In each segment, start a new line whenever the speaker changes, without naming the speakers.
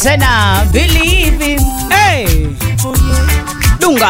tena believe him. Hey. Dunga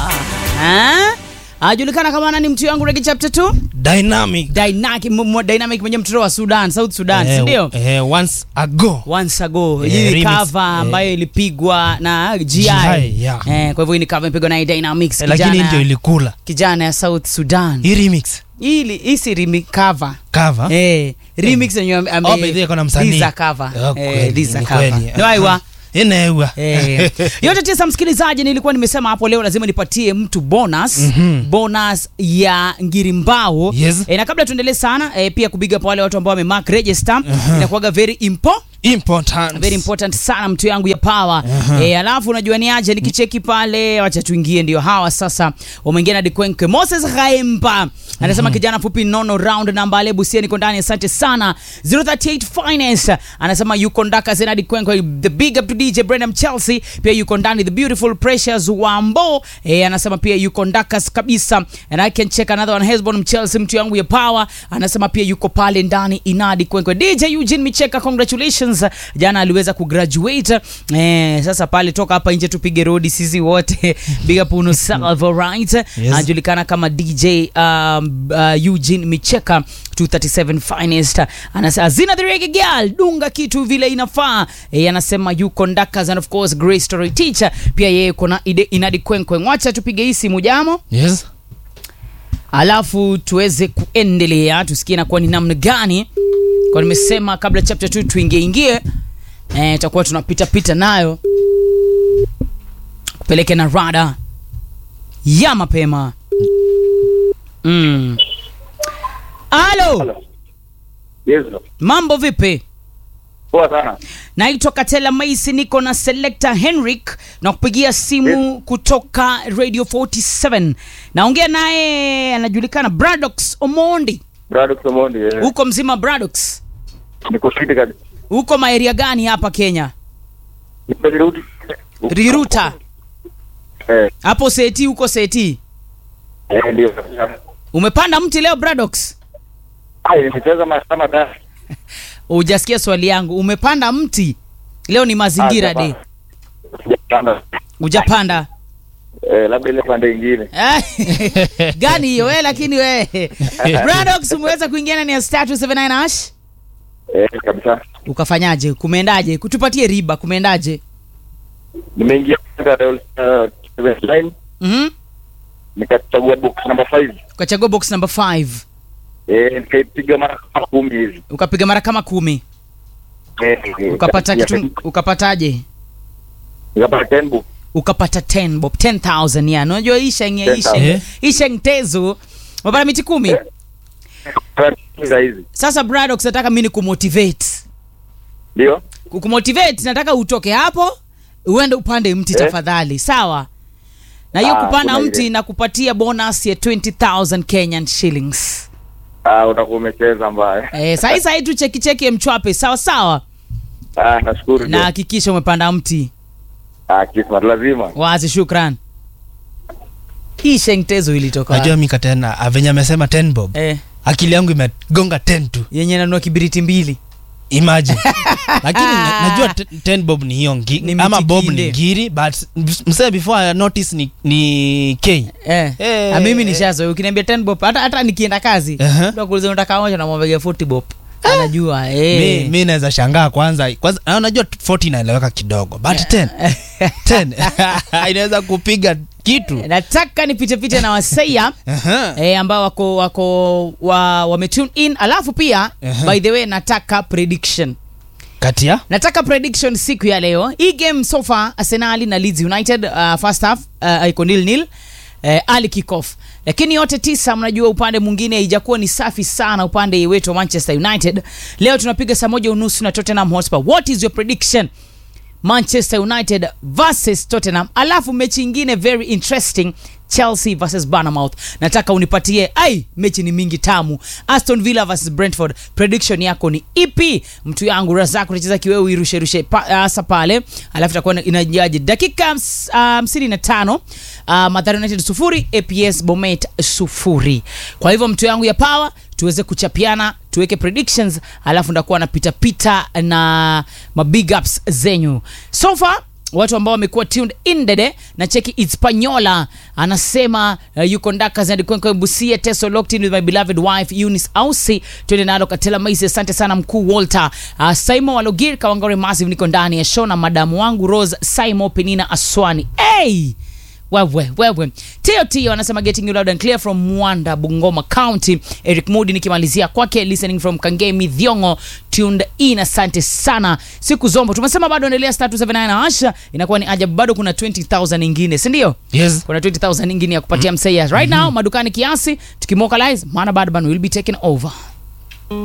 ha? ajulikana kama nani mtu yangu regi chapter 2
dynamic
dynamic m- m- dynamic mwenye mtoto wa Sudan South Sudan si
eh,
ndio
eh, once ago
once ago
Eh,
hii ni
remix,
cover
eh.
ambayo ilipigwa na GI,
GI, yeah.
eh, kwa hivyo hii ni cover imepigwa na Dynamics
eh, lakini
kijana,
ndio ilikula
kijana ya South Sudan
hii remix
hii hii si remix cover
cover
eh remix yenyewe ame- ame-
Oh, by the way, kuna msanii.
these are cover
Oh,
eh
kweli,
these are
ni
cover
kweli.
no aiwa
inewa
Eh, yote tisa msikilizaji nilikuwa nimesema hapo leo lazima nipatie mtu bonus
Mhm.
bonus ya ngirimbao
Yes.
eh, na kabla tuendelee sana eh, pia kubiga pa wale watu ambao wamemark register inakuwaga very impo
important
very important sana mtu yangu ya power eh, alafu unajua ni aje nikicheki pale wacha tuingie ndio hawa sasa wameingia na dikwenke moses haemba anasema kijana fupi nono round namba ale busia niko ndani asante sana 038 finance anasema yuko ndaka zena dikwenke the big up to dj brandam chelsea pia yuko ndani the beautiful precious wambo eh, anasema pia yuko ndakas kabisa and i can check another one hesbon mchelsea mtu yangu ya power anasema pia yuko pale ndani inadi kwenkwe dj eugene micheka congratulations jana aliweza kugraduate eh, sasa pale toka hapa nje tupige rodi sisi wote big up uno salvo right
Yes.
anajulikana kama dj um, uh, eugene micheka 237 finest anasema zina the reggae girl dunga kitu vile inafaa eh, anasema yuko ndakas and of course great story teacher pia yeye kuna ide inadi kwenkwe mwacha tupige hii simu jamo
yes
alafu tuweze kuendelea tusikie nakuwa ni namna gani kwa nimesema kabla chapter 2 tuingie ingie eh, tutakuwa tunapita pita nayo kupeleke na rada ya mapema mm. alo
Hello. Yes, bro.
mambo vipi
Poa sana.
naitwa katela maisi niko na selector henrik na kupigia simu kutoka radio 47 naongea naye anajulikana bradox omondi
Brado Somondi. Eh.
huko mzima bradox
Niko fiti kabisa.
huko maeria gani hapa kenya
Niko Riruti.
riruta
Eh,
hapo seti huko seti
eh ndio.
umepanda mti leo bradox
Ai, nimecheza masaa matatu.
hujasikia swali yangu umepanda mti leo ni mazingira
Ah,
day
Sijapanda.
hujapanda
Eh, labda ile pande ingine.
Eh, gani hiyo we lakini we bradox umeweza kuingia ndani ya star 279 hash
Eh, kabisa.
ukafanyaje kumeendaje kutupatie riba kumeendaje
Nimeingia katika uh, seventh line
Mhm.
nikachagua box number 5.
ukachagua box number 5
Eh, nikaipiga mara kama kumi hivi.
ukapiga mara kama kumi
Eh, eh,
ukapata
ya-
kitu ukapataje
Nikapata 10 book.
ukapata 10 bob 10000 ya unajua isheng ya
10,000.
isheng
Eh.
isheng tezo umepata miti kumi
Eh. Za hizi.
sasa bradox nataka mimi ni kumotivate
Ndio?
kumotivate nataka utoke hapo uende upande mti
Eh.
tafadhali sawa na hiyo
Ah,
kupanda
kuna
mti
ile.
na kupatia bonus ya 20000 kenyan shillings
Ah, utakuwa umecheza mbaya.
eh, sahi sahi tu cheki cheki ya mchwape sawa sawa
Ah, nashukuru.
na
ndio.
hakikisha umepanda mti
Ah, kismat lazima.
wazi shukran hii shengtezo ilitoka
najua
wapi?
mika tena ah, venye amesema 10 bob
eh,
akili yangu imegonga 10 tu
yenye nanua kibiriti mbili
imagine lakini na- najua te- 10 bob ni hiyo ngi,
Ni
ama bob
mitikinde.
ni ngiri but msee before I notice ni, ni k
eh.
Eh,
Ah, mimi
eh.
nishazo ukiniambia 10 bob hata, hata nikienda kazi
Aha.
uh-huh. kuuliza unataka moja namwambia 40 bob anajua
mi,
eh.
mi naweza shangaa kwanza kwanza ah, najua 40 inaeleweka kidogo but 10 10 inaweza kupiga kitu
nataka nipitepite na waseia
Aha.
eh, ambao wako wako wa, wame tune in alafu pia
Aha.
by the way nataka prediction
kati ya
nataka prediction siku ya leo hii game so far arsenali na leeds united uh, first half uh, iko nil nil uh, ali kickoff lakini yote tisa mnajua upande mwingine haijakuwa ni safi sana upande wetu wa manchester united leo tunapiga saa moja unusu na tottenham hotspur what is your prediction manchester united versus tottenham alafu mechi ingine very interesting chelsea versus Bournemouth nataka unipatie ai mechi ni mingi tamu aston villa versus brentford prediction yako ni ipi mtu yangu razak unacheza kiwewe uirusherushe pa, hasa pale alafu itakuwa inajaji dakika hams- hamsini na tano uh, Mathare united sufuri aps bomet sufuri kwa hivyo mtu yangu ya power tuweze kuchapiana tuweke predictions alafu ndakuwa napitapita na mabig ups zenyu so far watu ambao wamekuwa tuned in dede na cheki Hispaniola anasema uh, yuko ndakas and kwenye busia teso locked in with my beloved wife Eunice Ausi twende nalo Katela Maisi asante sana mkuu Walter uh, Simon Walogir Kawangore Massive niko ndani ya show na madamu wangu Rose Simon Penina Aswani hey! wewe wewe tio tio anasema getting you loud and clear from mwanda bungoma county eric mudi nikimalizia kwake listening from kangemi dhiongo tuned in asante sana siku zombo tumesema bado endelea star 279 na asha inakuwa ni ajabu bado kuna 20000 ingine si ndio
yes
kuna 20000 ingine ya kupatia msaias right now madukani kiasi tukimokalize maana badban will be taken over